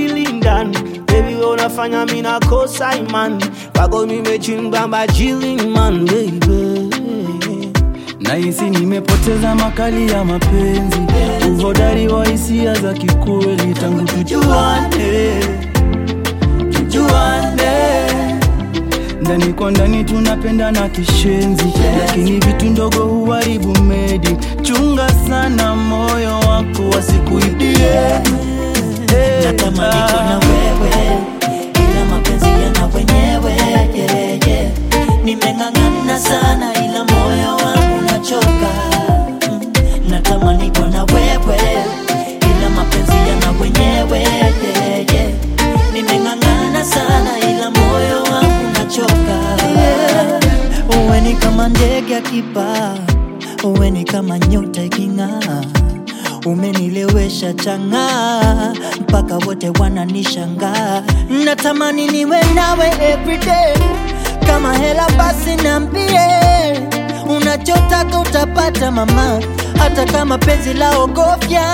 akili ndani Baby wewe unafanya mimi nakosa imani Kwako nimechimba bajili man baby Nahisi nimepoteza makali ya mapenzi, uhodari wa hisia za kikweli tangu tujuane, tujuane. Ndani kwa ndani tunapendana kishenzi, lakini vitu ndogo huharibu medi. Chunga sana moyo wako wasikuibie. Eh, natamani ah. kuwa na wewe ila mapenzi yana wenyewe yeah, yeah. nimeng'ang'ana sana ila moyo wangu nachoka Mm, natamani kuwa na wewe ila mapenzi yana wenyewe yeah, yeah. nimeng'ang'ana sana ila moyo wangu nachoka yeah. uwe ni kama ndege akipaa uwe ni kama nyota iking'aa umenilewesha chang'aa mpaka wote wananishangaa natamani niwe nawe everyday kama hela basi niambie unachotaka utapata mama hata kama penzi la ogofya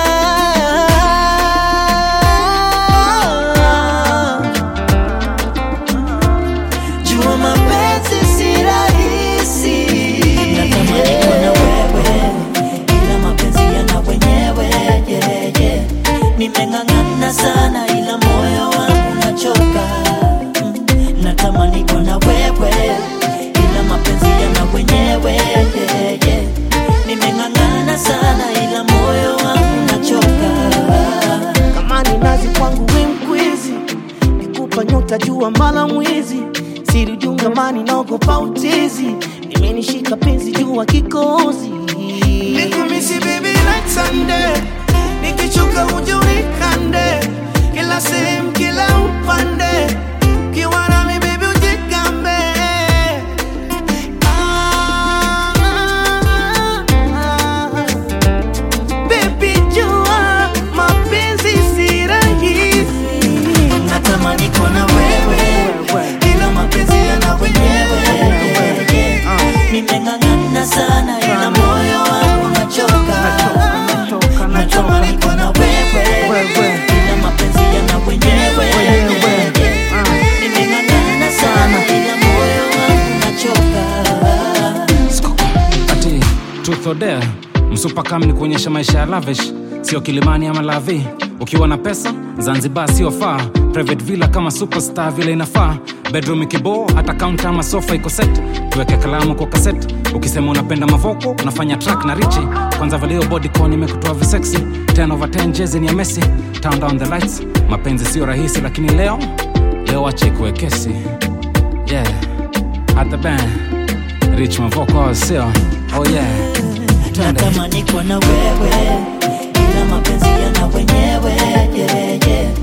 jua mapenzi si rahisi natamani kuwa na wewe ila mapenzi yana wenyewe yeah, yeah. nimeng'ang'ana sana ila moyo wangu nachoka Mm, natamani kuwa na wewe ila mapenzi yana wenyewe yeah, yeah. nimeng'ang'ana sana ila moyo wangu nachoka kama ni nazi kwangu we mkwizi nikupa nyota jua mala mwizi siri jungamani naogopa utizi imenishika penzi jua kikozi nikumisi baby like Sunday nikichoka uje unikande kila sehemu kila upande ukiwa nami baby ujigambe ah, ah, ah. Baby jua mapenzi si rahisi natamani kuwa na wewe ila mapenzi yana wenyewe nimeng'ang'ana sana ila moyo wangu nachoka natamani kuwa na wewe ila mapenzi yana wenyewe nimeng'ang'ana sana ila moyo wangu nachoka ati truth or dare msupa kam ni kuonyesha maisha ya lavish sio kilimani ama lavi ukiwa na pesa zanzibar sio faa private villa kama superstar vile inafaa bedroom ikiboo hata kaunta ama sofa iko set tuweke kalamu kwa kaset ukisema unapenda mavoko unafanya track na richi kwanza valio bodycon imekutoa visexy 10 over 10 jezi ni ya messi turn down the lights mapenzi sio rahisi lakini leo leo acha ikuwe kesi yeah at the band rich mavoko sio oh yeah Twende. natamani kuwa na wewe ila mapenzi yana wenyewe yeah, yeah.